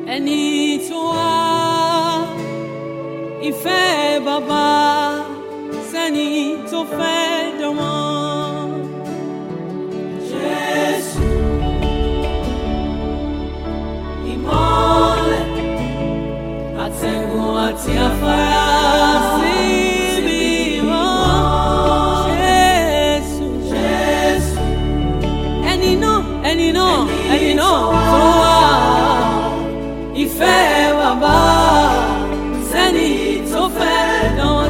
ẹni tó wá ìfẹ́ bàbá sẹ́ni tó fẹ́ dánmọ́. Jésù ìmọ́lẹ̀ àtẹ̀gùn àti afárá síbi mọ́. Jésù Jésù ẹni náà ẹni náà ẹni náà tó wá ìfẹ́ bàbá sẹ́ni tó fẹ́ dán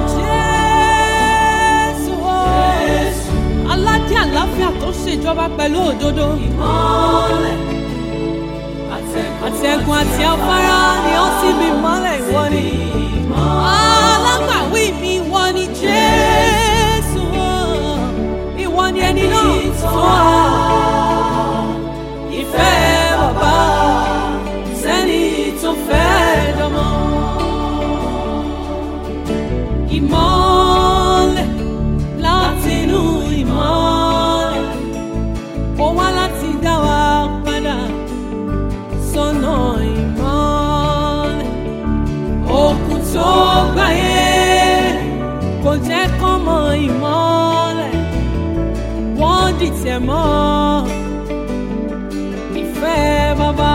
Jésù o. aládé àláfíà tó ṣèjọba pẹ̀lú òdodo. ìmọ́lẹ̀ àtẹ̀gùn àti afárá ni ó sì bí mọ́lẹ̀ ìwọ ni. alágbàwí mi ìwọ ni Jésù o. ìwọ ni ẹni náà tó wá ìfẹ́ bàbá sẹ́ni tó fẹ́ dánmọ́. Ìmọ́lẹ̀ látinú ìmọ́lẹ̀, ó wá láti dá wa padà sọ́nà ìmọ́lẹ̀. Òkun tó gbáyé kò jẹ́ kán mọ ìmọ́lẹ̀, wọ́n dìtẹ̀ mọ́ ìfẹ́ bàbá.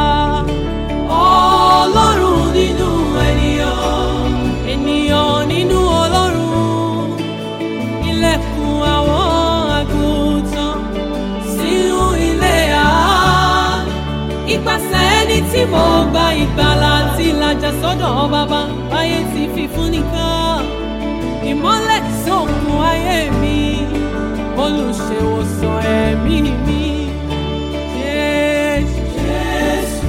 Ọlọ́run nínú ènìyàn, ènìyàn nínú Ọlọ́run. Ilẹ̀kùn àwọn àgùntàn sínú ilé àánú. Ipasẹ̀ ẹni tí mo gba ìgbàlà àti ìlàjà sọ́dọ̀ bàbá báyé ti fi fún nìkan. Ìmọ́lẹ̀ sókun ayé mi, olùṣèwòsàn ẹ̀mí mi. Jésù, Jésù.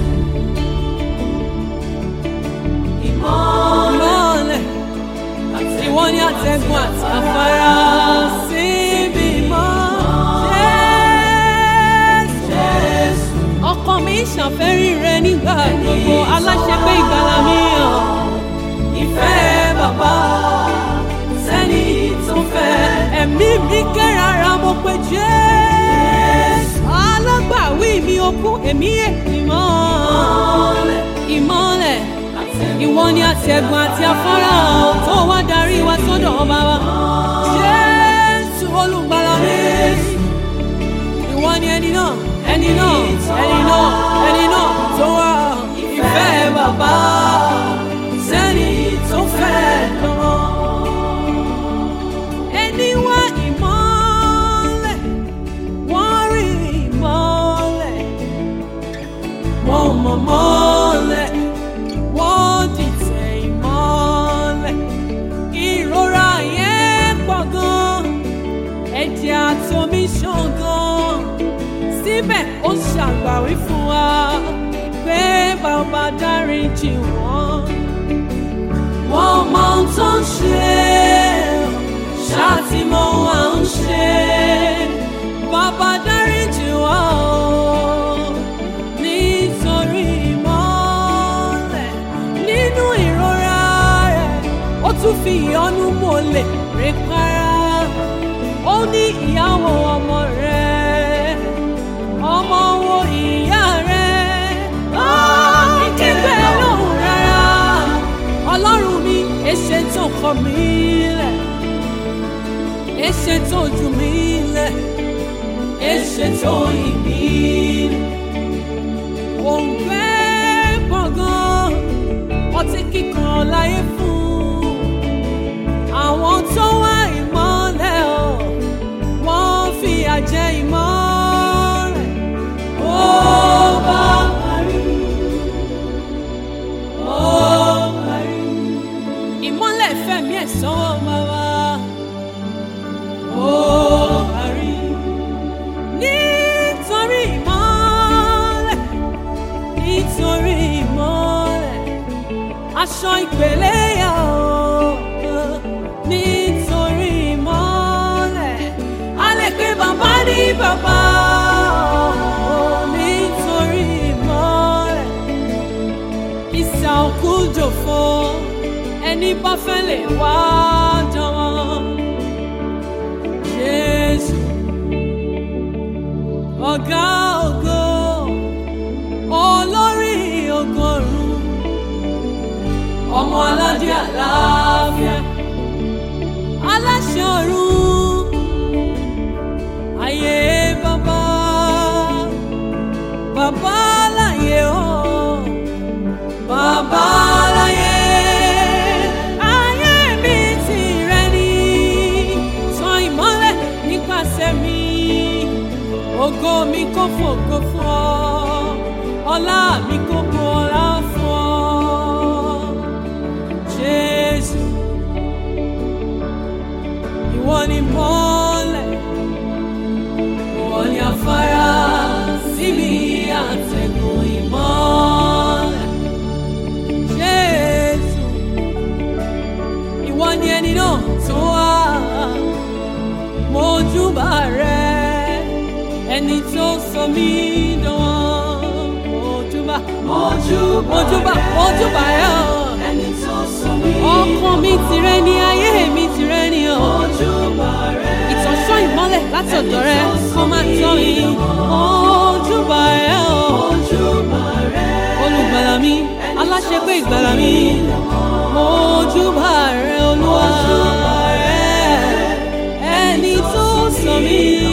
Ìmọ́lẹ̀ ìwọ ni àtẹ̀gùn àti afárá síbi mọ́. Jésù. Ọkàn mi ṣàfẹ́rí rẹ nígbà gbogbo aláṣẹ pé ìgbàlà mi hàn. Ìfẹ́ bàbá sẹ́ni tó fẹ́. Ẹ̀mí mi kérara mo pe Jésù. Alágbàwí mi okú èmi èmi mọ́. Ìmọ́lẹ̀ ìwọ ni àtẹ̀gùn àti afárá tó wá darí wa sọ́dọ̀ ọba wa. Jésù olùgbàlà mi. Ìwọ ni ẹni náà, ẹni náà, ẹni náà, ẹni náà tó wá ìfẹ́ bàbá sẹ́ni tó fẹ́ lọ́wọ́. Ẹni wá ìmọ́lẹ̀, wọ́n rí ìmọ́lẹ̀, wọ́n mọ̀ mọ́lẹ̀ wọ́n dìtẹ̀ ìmọ́lẹ̀. Ìrora yẹn pọ̀ gan, ẹ̀jẹ̀ àtomi ṣàn gan. Síbẹ̀ ó ṣàgbàwí fún wa pé bàbá dáríjì wọ́n. Wọ́n mọ ohun tó ń ṣe, ṣáàtì mọ ohun à ń ṣe. Bàbá dáríjì wọ́n o, nítorí ìmọ́lẹ̀ nínú ìrora rẹ̀ ó tún fi ìyọ́nú mọ́lẹ̀ rẹ̀ para ó ní ìyàwó ọmọ rẹ̀ ọmọ wo ìyá rẹ̀ ó kígbe lóhùn rárá ọlọ́run mi èṣe tó kọ mí lẹ̀ èṣe tó jù mí lẹ̀ èṣe tó yìn mí lẹ̀ òǹgbẹ gbọ̀ngàn ọtí kíkan láyé fún àwọn tó wá ìmọ́lẹ̀ ọ̀ wọ́n fi àjẹ ìmọ́lẹ̀ ó bá parí ó parí ìmọ́lẹ̀ fẹ̀mí ẹ̀ sọ́wọ́ bàbá ó parí nítorí ìmọ́lẹ̀ nítorí ìmọ́lẹ̀ aṣọ ìpele yà ó nítorí ìmọ́lẹ̀ a lè pe bàbá ní bàbá ó nítorí ìmọ́lẹ̀ ìsà òkú jòfo ẹni bá fẹ́ lè wá jọ̀wọ́ Jésù ọ̀gá ògo olórí ọgọ́rùn-ún ẹni tó sọ mí dán mojúbà mojúbà mojúbà ẹ ọ ẹni tó sọ mí ọkàn mi tìrẹ ni ayé mi tìrẹ ni ọ ojúbà rẹ ìtọ́sọ́ ìmọ́lẹ̀ láti ọ̀dọ̀ rẹ kó máa tọ́ mi mojúbà ẹ ọ ojúbà rẹ olùgbàlà mi aláṣẹpé ìgbàlà mi mojúbà rẹ olúwa rẹ ẹni tó sọ mí